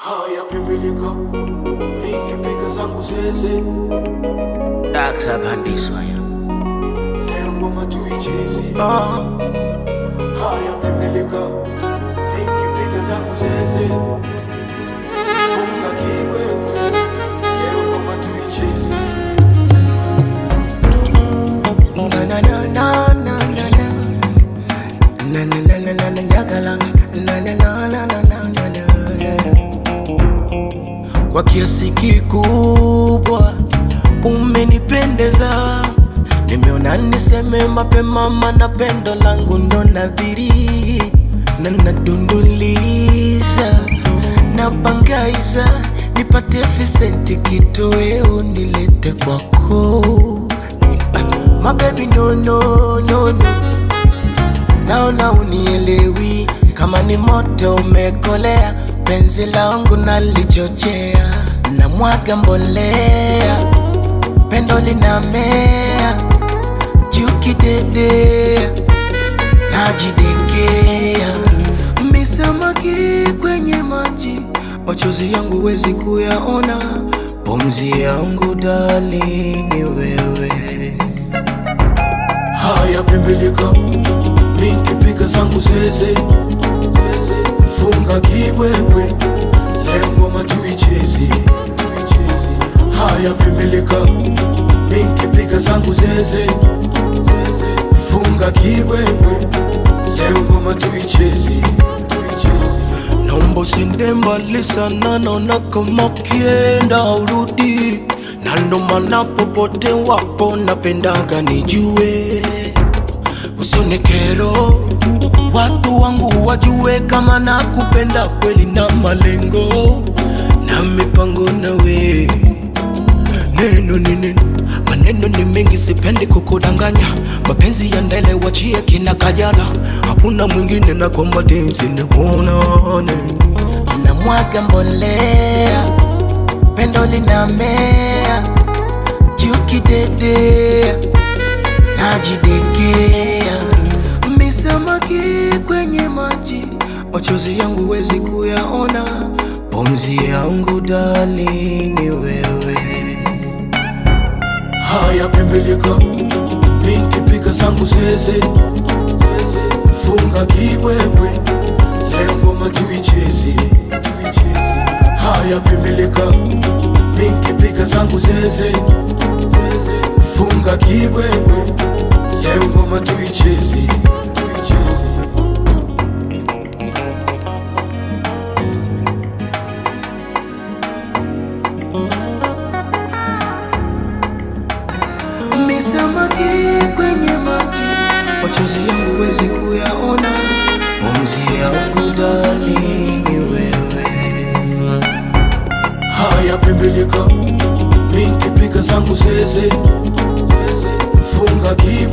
haya pimbilika nikipiga zangu zeze daksapandiswa ya leo ngoma tuichezi oh. haya pimbilika nikipiga zangu zeze funga kiwewe leo ngoma tuichezi Na, na, na, na, na, na, na. Na, na, na, na, na, na, njagala. Na, na, na, na, na, na, na, na. kwa kiasi kikubwa umenipendeza nimeona niseme mapema mana pendo langu ndo nadhiri na nadunduliza napangaiza nipate visenti kitoweo nilete kwako My baby no no no no Naona unielewi kama ni moto umekolea penzi langu nalichochea na mwaga mbolea pendo linamea jukidedea najidekea misamaki kwenye maji machozi yangu wezi kuyaona pumzi yangu dali ni wewe haya pimbilika nikipiga zangu zeze zeze funga kibwebwe leo ngoma tuichezi tuichezi haya pimbilika nikipiga zangu zeze zeze funga kibwebwe leo ngoma tuichezi tuichezi Naomba usiende mbali sana, naona kama ukienda urudi, na ndo maana popote wapo napendaga nijue, usione kero, watu wangu wajue kama nakupenda kweli na malengo na mipango nawe neno ni neno maneno ni mengi sipendi kukudanganya mapenzi ya ndele wachie kina kajala hakuna mwingine na kwa matenzi nikuonane na mwaga mbolea pendo linamea jukidedea najidekea misamaki kwenye maji machozi yangu wezi kuyaona pumzi yangu dali ni wewe haya pimbilika nikipiga zangu zeze zeze funga kibwebwe leo ngoma tuichezi tuichezi haya pimbilika nikipiga zangu zeze zeze funga kibwebwe leo ngoma tuichezi tuichezi misamaki kwenye maji machozi yangu wezi kuyaona pumzi yangu dali ni wewe haya pimbilika nikipiga zangu zeze zeze funga kibwebwe